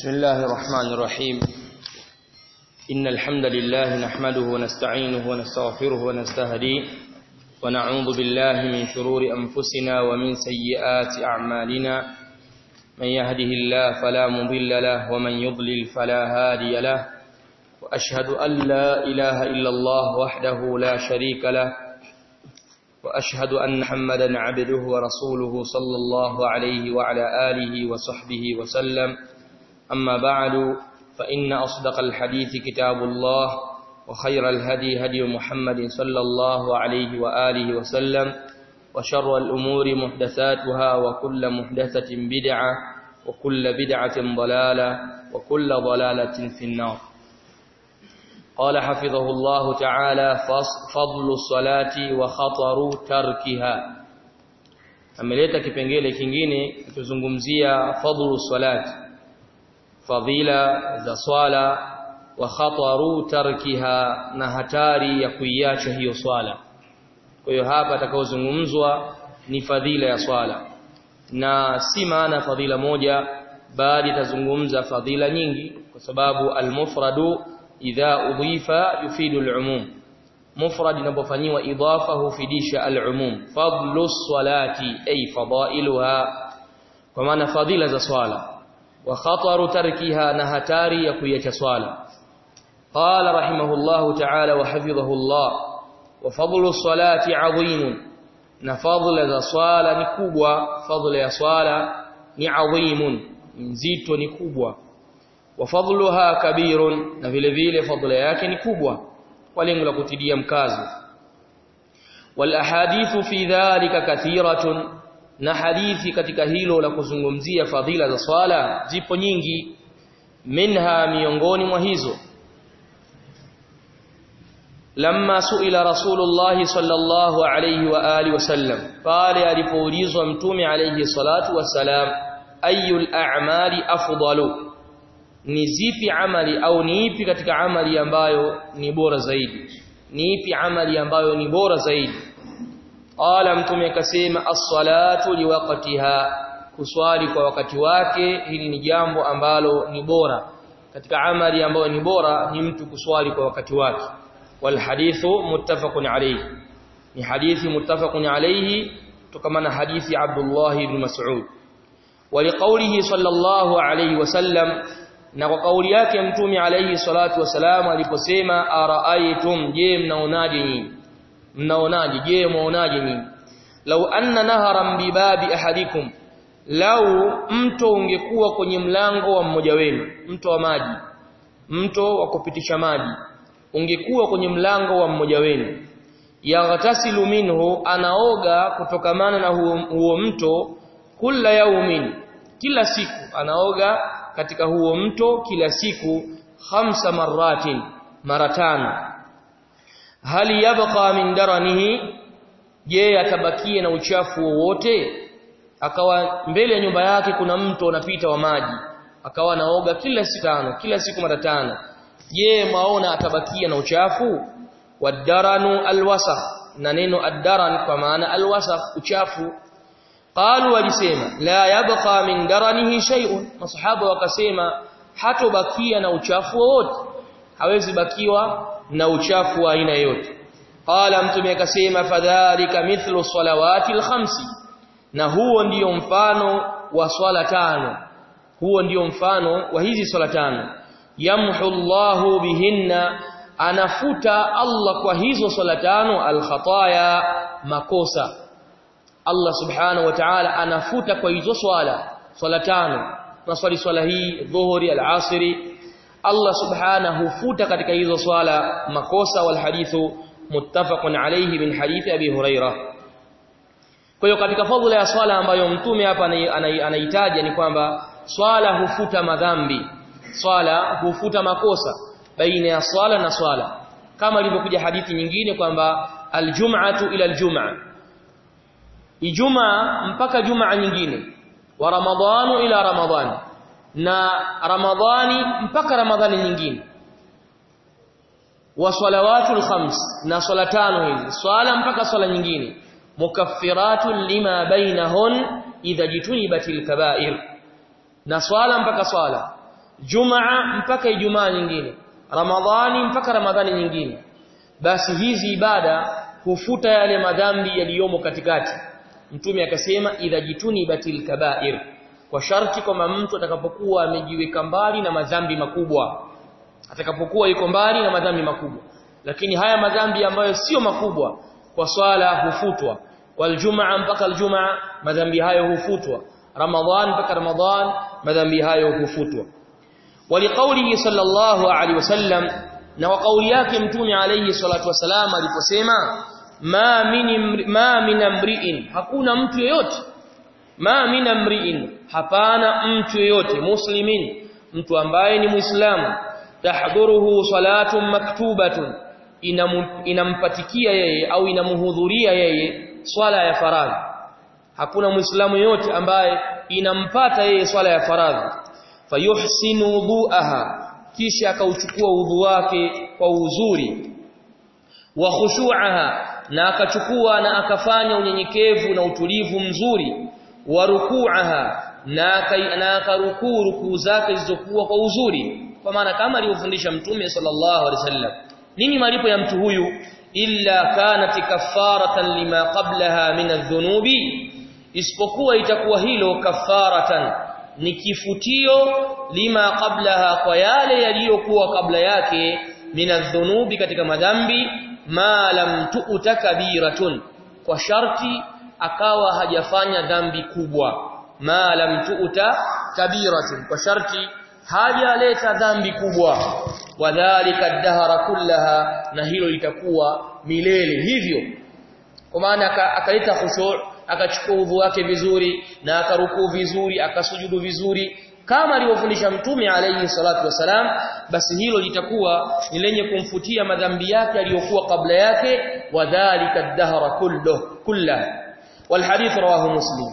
بسم الله الرحمن الرحيم إن الحمد لله نحمده ونستعينه ونستغفره ونستهديه ونعوذ بالله من شرور أنفسنا ومن سيئات أعمالنا من يهده الله فلا مضل له ومن يضلل فلا هادي له وأشهد أن لا إله إلا الله وحده لا شريك له وأشهد أن محمدا عبده ورسوله صلى الله عليه وعلى آله وصحبه وسلم أما بعد فإن أصدق الحديث كتاب الله وخير الهدي هدي محمد صلى الله عليه وآله وسلم وشر الأمور محدثاتها وكل محدثة بدعة وكل بدعة ضلالة وكل ضلالة في النار قال حفظه الله تعالى فضل الصلاة وخطر تركها ameleta kipengele kingine kutuzungumzia fadlu salati fadhila za swala wa khataru tarkiha na hatari ya kuiacha hiyo swala kwa hiyo hapa atakaozungumzwa ni fadhila ya swala na si maana fadhila moja bali tazungumza fadhila nyingi kwa sababu almufradu idha udhifa yufidu alumum mufrad inapofanywa idafa hufidisha alumum fadlu salati ay fadailuha kwa maana fadhila za swala wa khataru tarkiha na hatari ya kuiacha swala qala rahimahullahu ta'ala wa hafidhahullah wa fadlu salati adhim na fadla za swala ni kubwa fadla ya swala ni adhimun nzito ni kubwa wa fadluha kabirun na vile vile fadla yake ni kubwa kwa lengo la kutidia mkazo wal ahadithu fi dhalika kathiratun na hadithi katika hilo la kuzungumzia fadhila za swala zipo nyingi minha miongoni mwa hizo lamma suila rasulullah sallallahu alayhi wa alihi wasallam pale alipoulizwa mtume alayhi salatu wasalam ayul a'mali afdalu ni zipi amali au ni ipi katika amali ambayo ni bora zaidi ni ipi amali ambayo ni bora zaidi qala mtume akasema as-salatu liwaqtiha kuswali kwa wakati wake hili ni jambo ambalo ni bora katika amali ambayo ni bora ni mtu kuswali kwa wakati wake wal hadithu muttafaqun alayhi ni hadithi muttafaqun alayhi tukamana hadithi Abdullah ibn Mas'ud ولقوله صلى الله عليه وسلم na kwa kauli yake mtume alayhi salatu wasalam aliposema araaitum je mnaonaje nyinyi mnaonaje je mwaonaje nyinyi lau anna naharan bibabi ahadikum lau mto ungekuwa kwenye mlango wa mmoja wenu mto wa maji mto wa kupitisha maji ungekuwa kwenye mlango wa mmoja wenu yaghtasilu minhu anaoga kutokamana na huo, huo mto kila yaumin kila siku anaoga katika huo mto kila siku khamsa maratin mara tano hali yabqa min daranihi je atabakie na uchafu wowote akawa mbele ya nyumba yake kuna mto unapita wa maji akawa anaoga kila siku tano kila siku mara tano je maona atabakia na uchafu wadaranu alwasakh na neno addaran kwa maana alwasakh uchafu qalu walisema la yabqa min daranihi shay'un masahaba wakasema hatobakia na uchafu wowote hawezi bakiwa na uchafu wa aina yote qala mtume akasema fadhalika mithlu salawati alkhamsi na huo ndiyo mfano wa swala tano huo ndiyo mfano wa hizi swala tano yamhu Allahu bihinna anafuta Allah kwa hizo swala tano alkhataya makosa Allah subhanahu wa ta'ala anafuta kwa hizo swala swala tano na swali swala hii dhuhuri al-asri Allah subhanahu hufuta katika hizo swala makosa wal hadithu muttafaqun alayhi min hadithi Abi Huraira kwa hiyo katika fadhila ya swala ambayo mtume hapa anahitaja ni kwamba swala hufuta madhambi swala hufuta makosa baina ya swala na swala kama ilivyokuja hadithi nyingine kwamba aljum'atu ila aljum'a ijumaa mpaka jumaa nyingine wa ramadhanu ila ramadhani na ramadhani mpaka ramadhani nyingine wa salawatul khams na swala tano hizi swala mpaka swala nyingine mukaffiratun lima bainahun idha jitunibatil kaba'ir na swala mpaka swala jumaa mpaka ijumaa nyingine ramadhani mpaka ramadhani nyingine basi hizi ibada hufuta yale madhambi yaliyomo katikati mtume akasema idha jituni batil kaba'ir kwa sharti kwamba mtu atakapokuwa amejiweka mbali na madhambi makubwa atakapokuwa yuko mbali na madhambi makubwa lakini haya madhambi ambayo sio makubwa kwa swala hufutwa waljumaa mpaka aljumaa madhambi hayo hufutwa ramadhan mpaka ramadhan madhambi hayo hufutwa waliqaulihi sallallahu alaihi wasallam na wa kauli yake mtume alayhi salatu wasalam aliposema ma min ma min amri'in hakuna mtu yeyote ma min amri'in hapana mtu yeyote muslimin mtu ambaye ni muislamu tahduruhu salatun maktubatun inampatikia yeye au inamhudhuria yeye swala ya faradhi hakuna muislamu yote ambaye inampata yeye swala ya faradhi fayuhsinu wudu'aha kisha akauchukua udhu wake kwa uzuri wa khushu'aha na akachukua na akafanya unyenyekevu na utulivu mzuri wa ruku'aha na na akarukuu rukuu zake zilizokuwa kwa uzuri kwa maana kama alivyofundisha mtume sallallahu alaihi wasallam nini malipo ya mtu huyu illa kanat kaffaratan lima qablaha min adh-dhunubi isipokuwa itakuwa hilo kafaratan ni kifutio lima qablaha kwa yale yaliyokuwa kabla yake min adh-dhunubi katika madhambi ma lam tu'ta kabiratun kwa sharti akawa hajafanya dhambi kubwa ma lam tu'ta kabiratun kwa sharti hajaleta dhambi kubwa wadhālika ad-dahra kullaha na hilo litakuwa milele hivyo kwa maana akaleta khushu' akachukua udhu wake vizuri na akarukuu vizuri akasujudu vizuri kama alivyofundisha mtume alayhi salatu wasalam basi hilo litakuwa ni lenye kumfutia madhambi yake aliyokuwa kabla yake wadhālika ad-dahra kullu kullahu والحديث رواه مسلم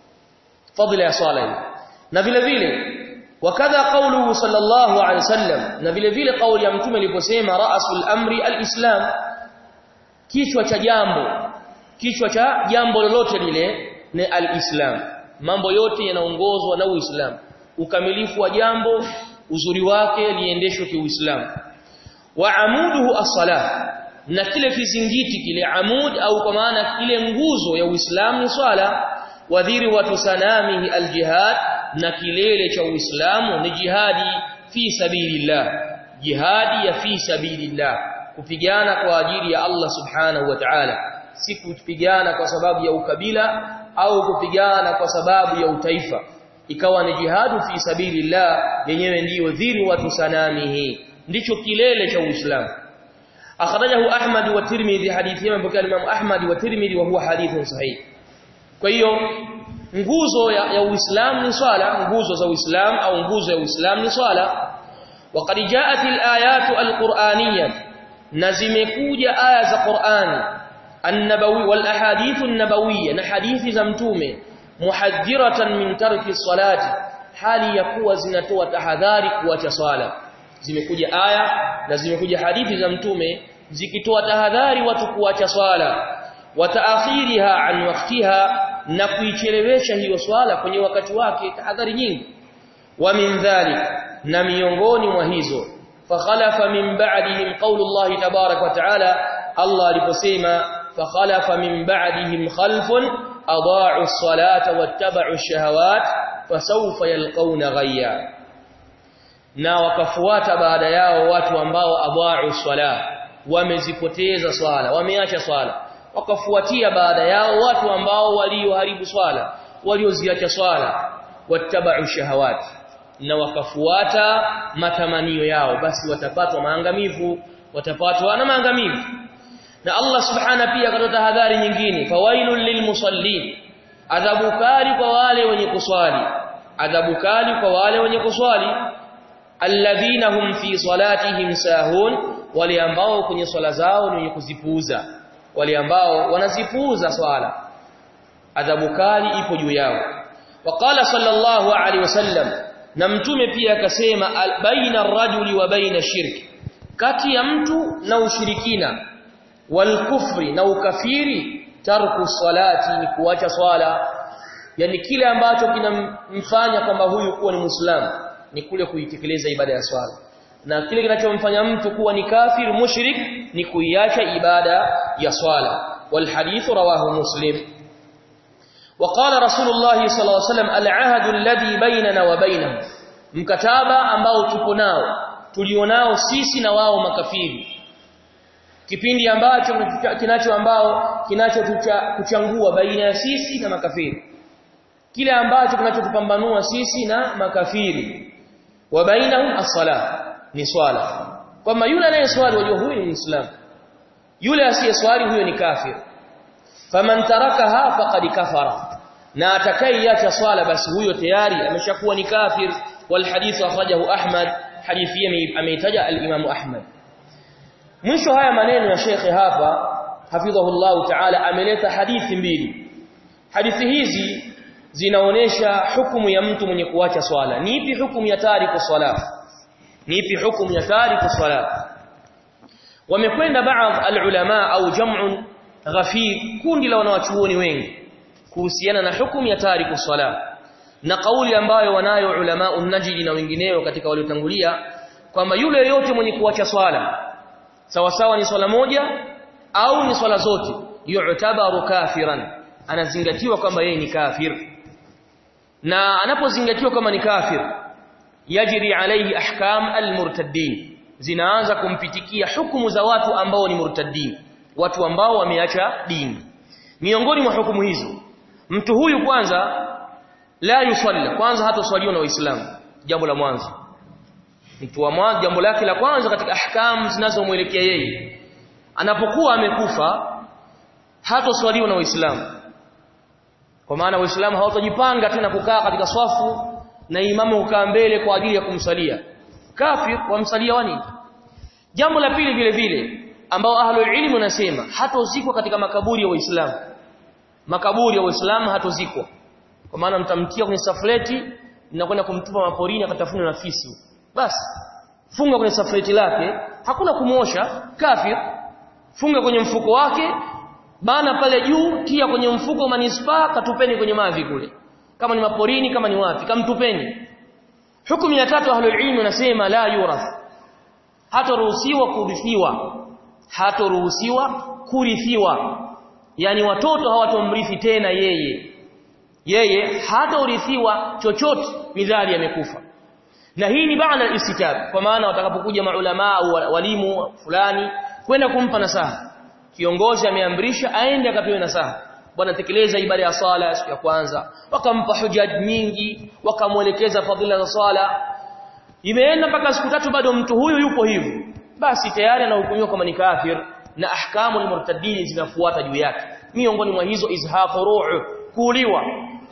فضل يا صالح na vile vile wakadha qawluhu sallallahu alayhi wasallam na vile vile kauli ya mtume aliposema ra'sul amri alislam kichwa cha jambo kichwa cha jambo lolote lile ni alislam mambo yote yanaongozwa na uislamu ukamilifu wa jambo uzuri wake liendeshwe kiuislamu wa amuduhu as-salah na kile kizingiti kile amud au kwa maana kile nguzo ya uislamu ni swala wadhiri watu sanamihi aljihad na kilele cha uislamu ni jihadi fi sabilillah jihadi ya fi sabilillah kupigana kwa ajili ya Allah subhanahu wa ta'ala si kupigana kwa sababu ya ukabila au kupigana kwa sababu ya utaifa ikawa ni jihadu fi sabilillah yenyewe ndiyo dhiri watu sanamihi ndicho kilele cha uislamu akhrajahu ahmad wa tirmidhi hadithi ya mpokea imam ahmad wa tirmidhi wa huwa hadithun sahih kwa hiyo nguzo ya, ya uislamu ni swala nguzo za uislamu au nguzo ya uislamu ni swala وقد جاءت الايات القرانيه na zimekuja aya za Qur'ani an-nabawi wal ahadithu an-nabawiyya na hadithi za mtume muhadhiratan min tarki salati hali ya kuwa zinatoa tahadhari kuacha swala zimekuja aya na zimekuja hadithi za mtume zikitoa tahadhari watu kuacha swala wa ta'khiriha an waqtiha na kuichelewesha hiyo swala kwenye wakati wake tahadhari nyingi wa min dhalik na miongoni mwa hizo فخلف من بعدهم قول الله تبارك وتعالى الله aliposema فخلف من بعدهم خلف اضاعوا الصلاه واتبعوا الشهوات فسوف يلقون غيا na wakafuata baada yao watu ambao adhaa'u swala wamezipoteza swala wameacha swala wakafuatia baada yao watu ambao walioharibu swala walioziacha swala wattaba'u shahawati na wakafuata matamanio yao basi watapatwa maangamivu watapatwa na maangamivu na Allah subhana pia akatoa tahadhari nyingine fawailul lilmusallin adhabu kali kwa wale wenye kuswali adhabu kali kwa wale wenye kuswali alladhina hum fi salatihim sahun wale ambao kwenye swala zao ni wenye kuzipuuza wale ambao wanazipuuza swala adhabu kali ipo juu yao waqala sallallahu alaihi wasallam na mtume pia akasema baina rajuli wa baina shirki kati ya mtu na ushirikina wal kufri na ukafiri tarku salati ni kuacha swala yani kile ambacho kinamfanya kwamba huyu kuwa ni muislamu ni kule kuitekeleza ibada ya swala na kile kinachomfanya mtu kuwa ni kafir mushrik ni kuiacha ibada ya swala wal hadith rawahu muslim وقال رسول الله صلى الله عليه وسلم العهد الذي بيننا وبينهم mkataba ambao tupo nao tulionao sisi na wao makafiri kipindi ambacho kinacho ambao kinacho kuchangua baina ya sisi na makafiri kile ambacho kinachotupambanua sisi na makafiri wa bainahum as-salah ni swala kwamba yule anayeswali wajua huyu ni muislamu yule asiyeswali huyo ni kafir faman tarakaha faqad kafara na atakayeiacha swala basi huyo tayari ameshakuwa ni kafir wal hadith akhrajahu ahmad hadithi ameitaja al-imam ahmad mwisho haya maneno ya shekhe hapa hafidhahullah ta'ala ameleta hadithi mbili hadithi hizi zinaonesha hukumu ya mtu mwenye kuacha swala ni ipi hukumu ya tariku swala ni ipi hukumu ya tariku swala wamekwenda baadhi alulama au jam'un ghafir kundi la wanawachuoni wengi kuhusiana na hukumu ya tariku swala na kauli ambayo wanayo ulama unajili na wengineo katika waliotangulia kwamba yule yote mwenye kuacha swala sawa sawa ni swala moja au ni swala zote yu'tabaru kafiran anazingatiwa kwamba yeye ni kafir na anapozingatiwa kama ni kafir yajri alayhi ahkam almurtaddin zinaanza kumpitikia hukumu za watu ambao ni murtaddin watu ambao wameacha dini miongoni mwa hukumu hizo mtu huyu kwanza la yusalla kwanza hatoswaliwa na waislamu jambo la mwanzo mtu wa mwanzo jambo lake la kwanza katika ahkam zinazomwelekea yeye anapokuwa amekufa hatoswaliwa na waislamu kwa maana waislamu hawatojipanga tena kukaa katika swafu na imamu kukaa mbele kwa ajili ya kumsalia kafir wamsalia wani jambo la pili vile vile ambao ahlul ilmu nasema hatozikwa katika makaburi ya waislamu makaburi ya waislamu hatozikwa kwa maana mtamtia kwenye safleti na kwenda kumtupa maporini akatafuna na fisi basi funga kwenye safleti lake hakuna kumuosha kafir funga kwenye mfuko wake bana pale juu tia kwenye mfuko manispaa katupeni kwenye mavi kule kama ni maporini kama ni wapi kamtupeni hukumu ya tatu ahlul ilm nasema la yurath hataruhusiwa kurithiwa hataruhusiwa kurithiwa yani watoto hawatomrithi tena yeye yeye hatarithiwa chochote midhali amekufa na hii ni baada ya istitab kwa maana watakapokuja maulama au walimu fulani kwenda kumpa nasaha kiongozi ameamrisha aende akapewe nasaha bwana tekeleza ibada ya sala siku ya kwanza wakampa hujaj nyingi wakamwelekeza fadhila za sala imeenda mpaka siku tatu bado mtu huyu yupo hivyo basi tayari anahukumiwa kama ni kafir na ahkamu almurtaddin zinafuata juu yake miongoni mwa hizo izhaqu ru'u kuuliwa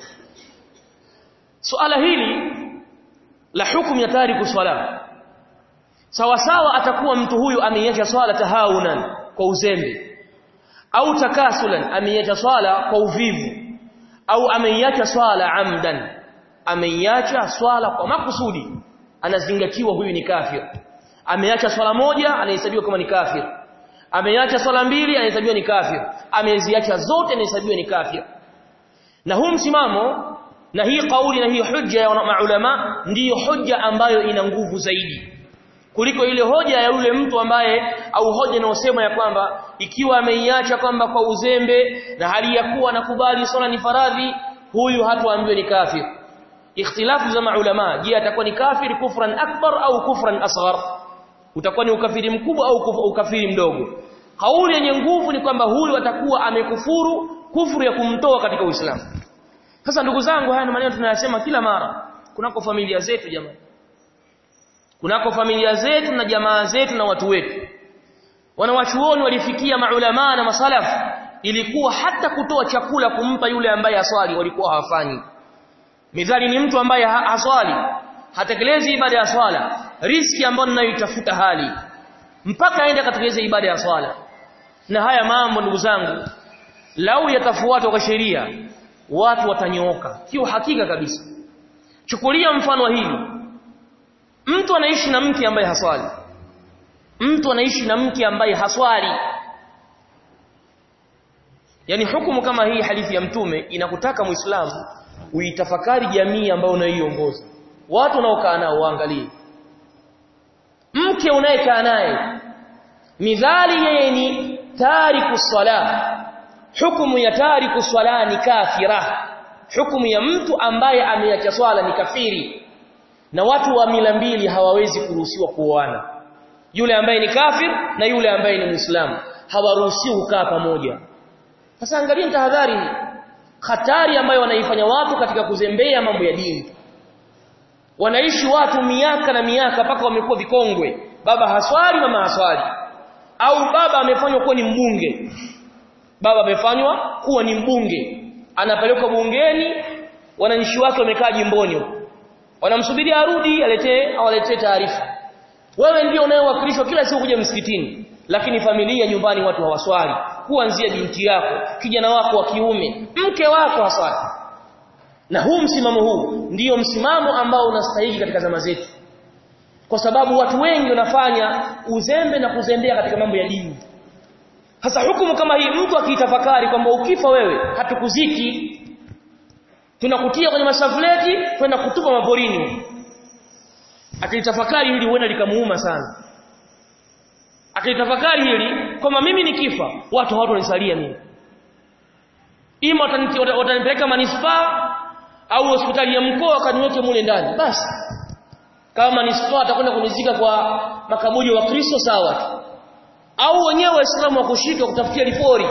suala hili la hukumu ya tariku swala sawa sawa atakuwa mtu huyu ameiacha swala tahawunan kwa uzembe au takasulan ameiacha swala kwa uvivu au ameiacha swala amdan ameiacha swala kwa makusudi anazingatiwa huyu ni kafir ameacha swala moja anahesabiwa kama ni kafir ameacha swala mbili anahesabiwa ni kafir ameziacha zote anahesabiwa ni kafir na huu msimamo na hii kauli na hii hujja ya maulama ndiyo hujja ambayo ina nguvu zaidi kuliko ile hoja ya yule mtu ambaye au hoja inayosema ya kwamba ikiwa ameiacha kwamba kwa uzembe na hali ya kuwa nakubali swala ni faradhi huyu hatuambiwe ni kafir ikhtilafu za maulama je atakuwa ni kafir kufran akbar au kufran asghar utakuwa ni ukafiri mkubwa au ukafiri mdogo kauli yenye nguvu ni kwamba huyu atakuwa amekufuru kufuru ya kumtoa katika uislamu sasa ndugu zangu haya ni maneno tunayasema kila mara kunako familia zetu jamani kunako familia zetu na jamaa zetu na watu wetu wanawachuoni walifikia maulama na masalafu ilikuwa hata kutoa chakula kumpa yule ambaye haswali walikuwa hawafanyi midhali ni mtu ambaye haswali hatekelezi ibada ya swala riski ambayo ninayoitafuta hali mpaka aende akatekeleze ibada ya swala na haya mambo ndugu zangu lau yatafuatwa kwa sheria watu watanyooka kio hakika kabisa chukulia mfano wa hili mtu anaishi na mke ambaye haswali mtu anaishi na mke ambaye haswali yani hukumu kama hii hadithi ya mtume inakutaka muislamu uitafakari jamii ambayo unaiongoza watu unaokaa nao waangalie mke unayekaa naye midhali yeye ni tariku sala hukumu ya tariku sala ni kafira hukumu ya mtu ambaye ameacha swala ni kafiri na watu wa mila mbili hawawezi kuruhusiwa kuoana yule ambaye ni kafir na yule ambaye ni muislamu hawaruhusiwi kukaa pamoja sasa angalia tahadhari hatari ambayo wanaifanya watu katika kuzembea mambo ya dini wanaishi watu miaka na miaka mpaka wamekuwa vikongwe baba haswali mama haswali au baba amefanywa kuwa ni mbunge baba amefanywa kuwa ni mbunge anapelekwa bungeni wananchi wake wamekaa jimboni wanamsubiri arudi aletee awaletee taarifa wewe ndio unayewakilishwa kila siku kuja msikitini lakini familia nyumbani watu hawaswali kuanzia binti yako kijana wako wa kiume mke wako haswali na huu msimamo huu ndiyo msimamo ambao unastahili katika zama zetu kwa sababu watu wengi wanafanya uzembe na kuzembea katika mambo ya dini hasa hukumu kama hii mtu akiitafakari kwamba ukifa wewe hatukuziki tunakutia kwenye masafleti kwenda kutupa maporini akilitafakari hili huenda likamuuma sana akilitafakari hili kwamba mimi nikifa watu hawatonisalia mimi ima watanipeleka manispaa au hospitali ya mkoa wakaniweke mule ndani basi kama manispaa atakwenda kunizika kwa makaburi wa Kristo sawa tu au wenyewe waislamu wakushika kutafutia ripori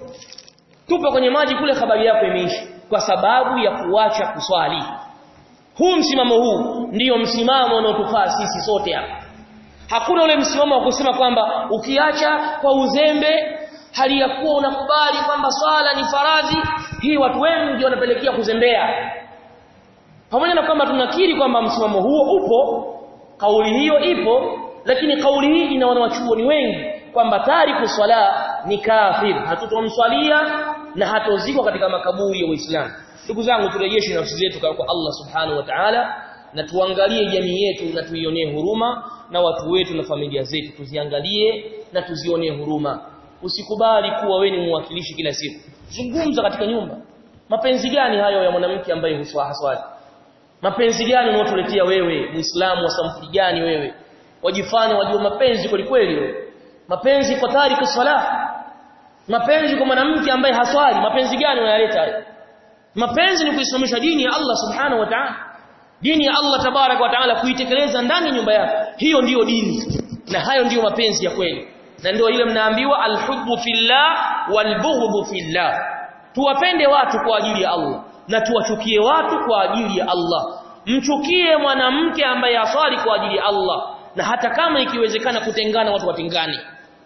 tupa kwenye maji kule habari yako imeisha kwa sababu ya kuacha kuswali huu msimamo huu ndiyo msimamo unaotufaa sisi sote hapa hakuna ule msimamo wa kusema kwamba ukiacha kwa uzembe hali ya kuwa unakubali kwamba swala ni faradhi hii watu wengi wanapelekea kuzembea pamoja na kwamba tunakiri kwamba msimamo huo upo kauli hiyo ipo lakini kauli hii ina wanawachuoni wengi kwamba tariku swala ni kafir hatutomswalia na hatozikwa katika makaburi ya Uislamu ndugu zangu turejeshe nafsi zetu kwa Allah subhanahu wa ta'ala na tuangalie jamii yetu na tuionee huruma na watu wetu na familia zetu tuziangalie na tuzionee huruma usikubali kuwa wewe ni mwakilishi kila siku zungumza katika nyumba mapenzi gani hayo ya mwanamke ambaye huswali mapenzi gani unaotuletea wewe muislamu wa sampuli gani wewe wajifanya wajua mapenzi kweli kweli wewe mapenzi kwa tariku sala mapenzi kwa mwanamke ambaye haswali mapenzi gani unayaleta hayo mapenzi ni kuisimamisha dini ya Allah subhanahu wa ta'ala dini ya Allah tabarak wa ta'ala kuitekeleza ndani ya nyumba yako hiyo ndiyo dini na hayo ndiyo mapenzi ya kweli na ndio ile mnaambiwa alhubbu fillah walbughdhu fillah tuwapende watu kwa ajili ya Allah na tuwachukie watu kwa ajili ya Allah mchukie mwanamke ambaye aswali kwa ajili ya Allah na hata kama ikiwezekana kutengana watu watengane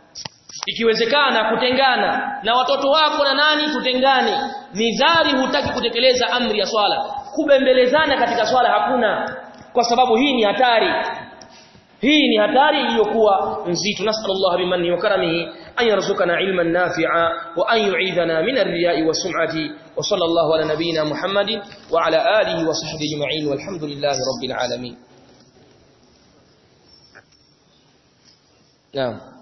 ikiwezekana kutengana na watoto wako na nani tutengane nidhari hutaki kutekeleza amri ya swala kubembelezana katika swala hakuna kwa sababu hii ni hatari hii ni hatari iliyokuwa nzito nasallallahu bimanni wa karamihi an yarzuqana ilman nafi'a wa an yu'idhana min ar-riya'i wa sum'ati wa sallallahu ala nabiyyina muhammadin wa ala alihi wa sahbihi ajma'in walhamdulillahi rabbil alamin naam